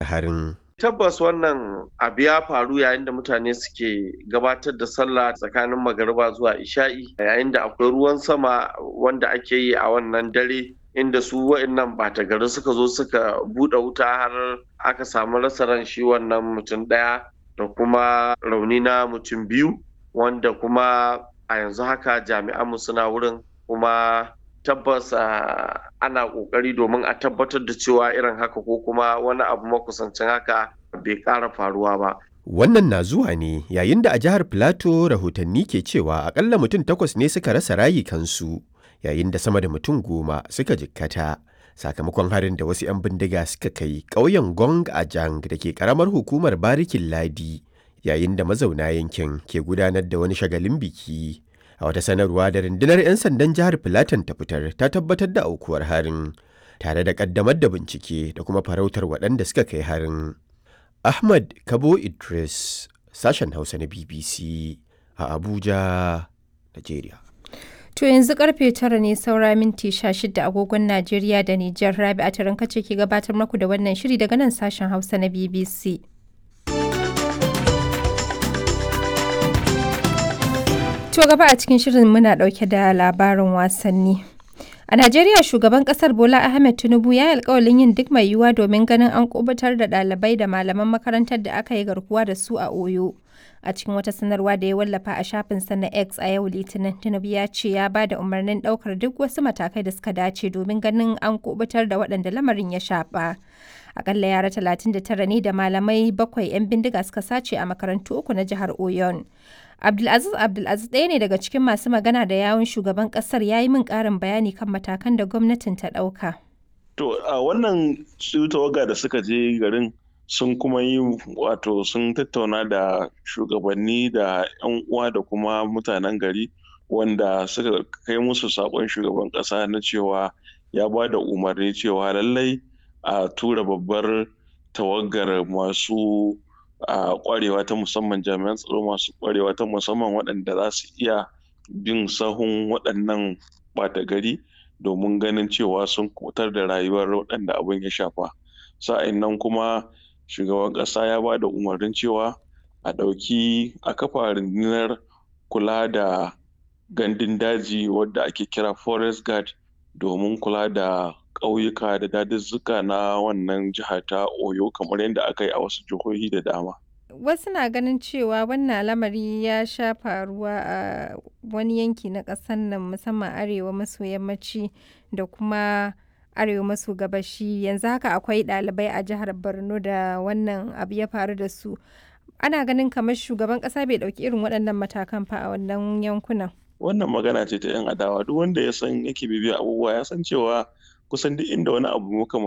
harin. Tabbas wannan abu ya faru yayin da mutane suke gabatar da sallah tsakanin magariba zuwa isha'i yayin da akwai ruwan sama wanda ake yi a wannan dare inda su wa'annan bata gari suka zo suka buɗe wuta har aka samu rasa ran shi wannan mutum ɗaya da kuma rauni na mutum biyu wanda kuma a yanzu haka jami'anmu suna wurin kuma tabbas ana kokari domin a tabbatar da cewa irin haka ko kuma wani abu makusancin haka bai ƙara faruwa ba. Wannan na zuwa ne yayin da a jihar Filato rahotanni ke cewa akalla mutum takwas ne suka rasa rayukansu yayin da sama da mutum goma suka jikkata sakamakon harin da wasu 'yan bindiga suka kai ƙauyen Gong Ajang da ke ƙaramar hukumar Barikin Ladi yayin da mazauna yankin ke gudanar da wani shagalin biki. A wata sanarwa da rundunar 'yan sandan jihar Filatan ta fitar ta tabbatar da aukuwar harin, tare da ƙaddamar da bincike da kuma farautar waɗanda suka kai harin. Ahmad Kabo Idris, sashen Hausa na BBC a Abuja, Najeriya. To yanzu karfe tara ne saura minti sha shida agogon Najeriya da Nijar Rabi a taron kace ke gabatar maku da wannan shiri daga nan sashen Hausa na BBC. To gaba a cikin shirin muna ɗauke da labarin wasanni. A Najeriya shugaban kasar Bola Ahmed Tinubu ya yi alkawalin yin duk mai yiwuwa domin ganin an kubutar da ɗalibai da malaman makarantar da aka yi garkuwa da su a Oyo. A cikin wata sanarwa da ya wallafa a shafinsa na X a yau Litinin, Tinubu ya ce ya ba da umarnin ɗaukar duk wasu matakai da suka dace domin ganin an kubutar da waɗanda lamarin ya shafa. Akalla yara 39 ne da malamai bakwai 'yan bindiga suka sace a makarantu uku na jihar Oyon. Abdulaziz Abdulaziz ɗaya ne daga cikin masu magana da yawun shugaban ƙasar ya yi min ƙarin bayani kan matakan da gwamnatin ta ɗauka. To a wannan su tawaga da suka je garin sun kuma yi wato sun tattauna da shugabanni da 'yan uwa da kuma mutanen gari wanda suka kai musu saƙon shugaban ƙasa na cewa ya ba da umarni cewa lallai a tura babbar tawagar masu a kwarewa ta musamman jami'an tsaro masu kwarewa ta musamman waɗanda za su iya bin sahun waɗannan ɓata gari domin ganin cewa sun kutar da rayuwar waɗanda abin ya shafa sa'in nan kuma shugaban ƙasa ya ba da umarnin cewa a ɗauki a kafa rundunar kula da gandun daji wadda ake kira forest guard domin kula da ƙauyuka da daduzzuka na wannan jiha ta oyo kamar yadda aka yi a wasu jihohi da dama wasu na ganin cewa wannan lamari ya sha faruwa a wani yanki na ƙasar nan musamman arewa maso yammaci da kuma arewa maso gabashi yanzu haka akwai ɗalibai a jihar borno da wannan abu ya faru da su ana ganin kamar shugaban ƙasa bai ɗauki irin waɗannan matakan fa a wannan yankunan wannan magana ce ta 'yan adawa duk wanda ya san yake bibiya abubuwa ya san cewa kusan duk inda wani abu muka